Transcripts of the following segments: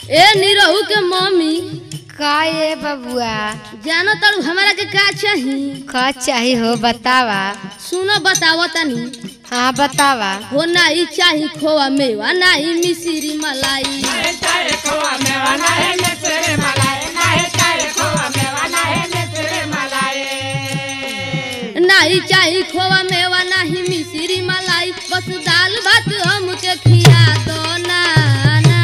ए निरहू के मम्मी का ये बबुआ जानो तारू हमारा के का चाही का चाही हो बतावा सुनो बतावो तनी हाँ बतावा हो नाही चाही खोआ मेवा नाही मिश्री मलाई नाही चाही खोआ मेवा नाही मिश्री मलाई बस दाल भात हमके खिया दो ना ना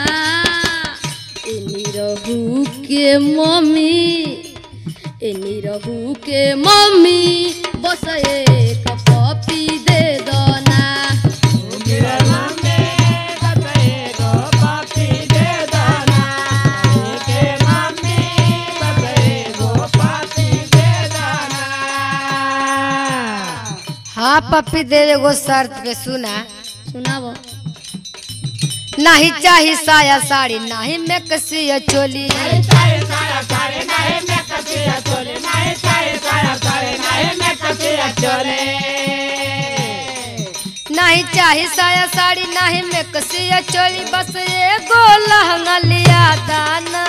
ए निरहू के मम्मी ए निरहू के मम्मी बस एक कॉपी दे दो ना हाँ पप्पी दे एगो शर्त पे सुना सुनाबो नहीं चाही साया साड़ी नहीं में कसिया चोली नहीं चाही साया साड़ी नहीं में कसिया चोली बस एगो लहंगा लिया दाना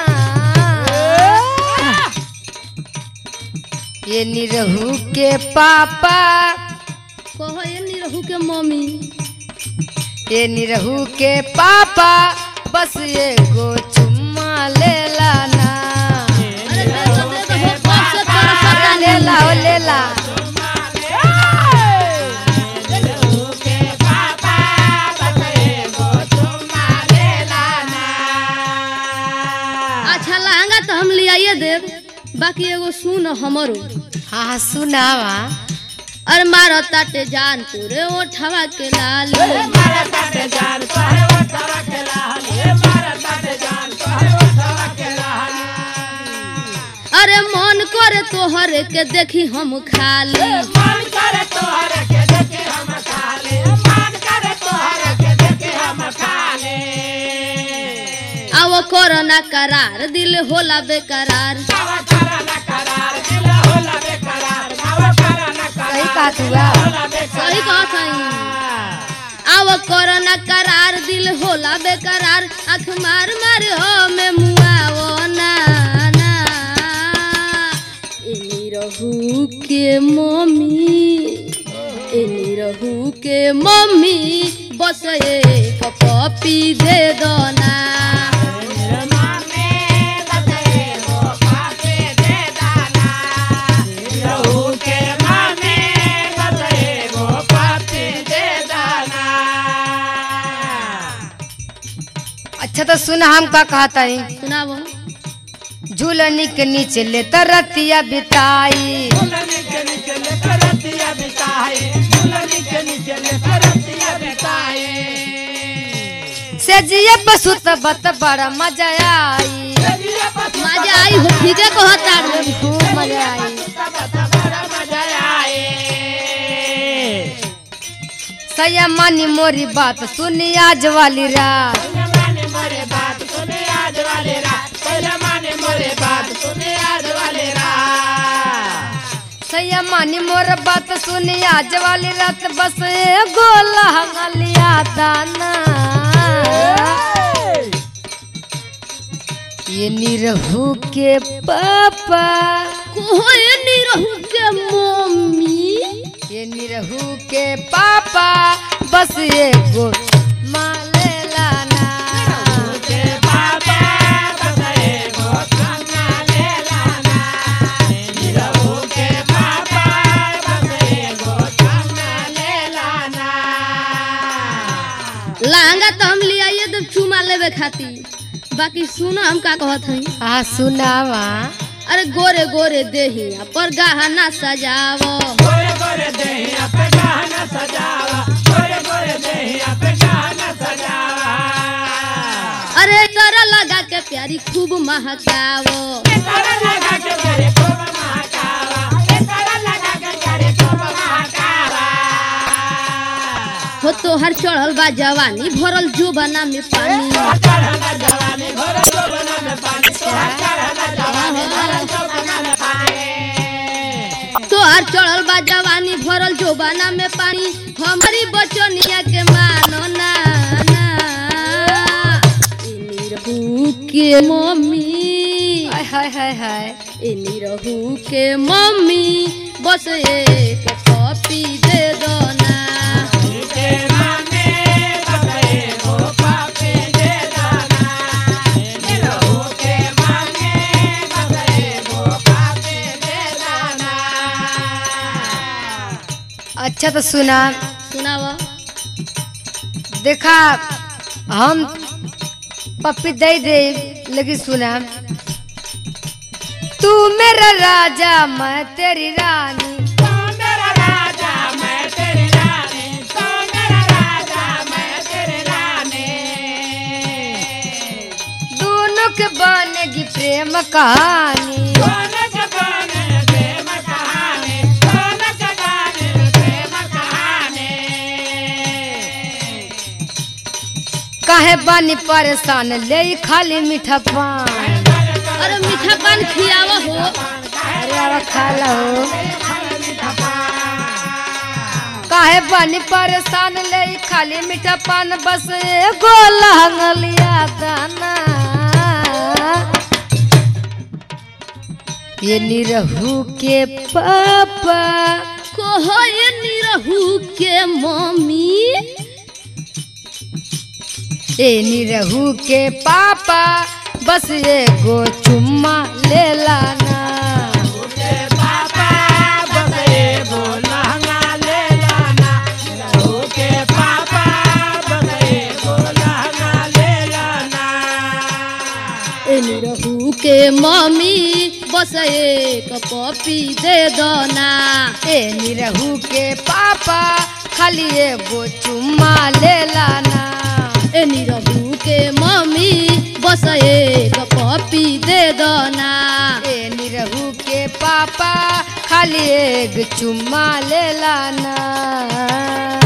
ये निरहू के पापा कहो ये निरहू के मम्मी ये निरहू के पापा बस एगो चुम्मा ले लाना अरे दे दो दे दो हो कब से तोरा पता ले ला हो ले ला अच्छा लहंगा तो हम ले आइए देव बाकी एगो सुन हमरो हाँ हाँ सुनावा अरे मारो ताटे जान तोरे ओठवा के लाल अरे मन करे तोहर के देखी हम खाली आवो कोरोना करार दिल होला बेकरार सही कहा तू बा। सही कहत हई आवो कोरोना करार दिल होला बेकरार आँख मार मार हो में मुआवो ना ना ए निरहू के मम्मी ए निरहू के मम्मी बस एक कॉपी दे दो ना अच्छा तो सुना हम का कहता है सुनाबो झूलनी के नीचे ले तरतिया बिताई से जिया पशु बत बड़ा मजा आई मजा आई हो ठीक है कहता रे खूब मजा आई सैया मानी मोरी बात सुनी आज वाली रात सैया मानी मोर बात सुनी आज वाली रात बस एगो लहंगा लिया दाना ये निरहू के पापा कोई नहीं रहू के मम्मी ये निरहू के पापा बस एगो माले लाना लहंगा तो हम ले आइए तो चुमा लेवे खातिर बाकी सुनो हम का कहत हई हाँ सुनावा अरे गोरे गोरे देही पर गहना सजावो अरे तोरा लगा के प्यारी खूब महकावो हो तोहर चढ़ल बा जवानी भरल जुबाना में पानी तोहर चढ़ल बा जवानी भरल जोबाना में पानी हमारी बचनिया के मानो ना ना ई निरहू के मम्मी हाय हाय हाय हाय ए निरहू के मम्मी बस एक कॉपी दे दो ना अच्छा तो सुना सुनावा देखा हम पप्पी दे दे लेकिन सुना तू मेरा राजा मैं तेरी रानी दोनों के बनेगी प्रेम कहानी काहे बनी परेशान ले खाली मीठा पान अरे मीठा पान खियावा हो अरे अब खा लो काहे बनी परेशान ले खाली मीठा पान बस एगो लहंगलिया दाना ये निरहू के पापा कहो ये निरहू के मम्मी ए निरहू के पापा बस एगो चुम्मा ले लाना ए निरहू के मम्मी बस एक कॉपी दे दो ना ए निरहू के पापा खाली एगो चुम्मा ले लाना ए निरहू के मम्मी बस एक कॉपी दे दो ना ए निरहू के पापा खाली एक चुम्मा ले लाना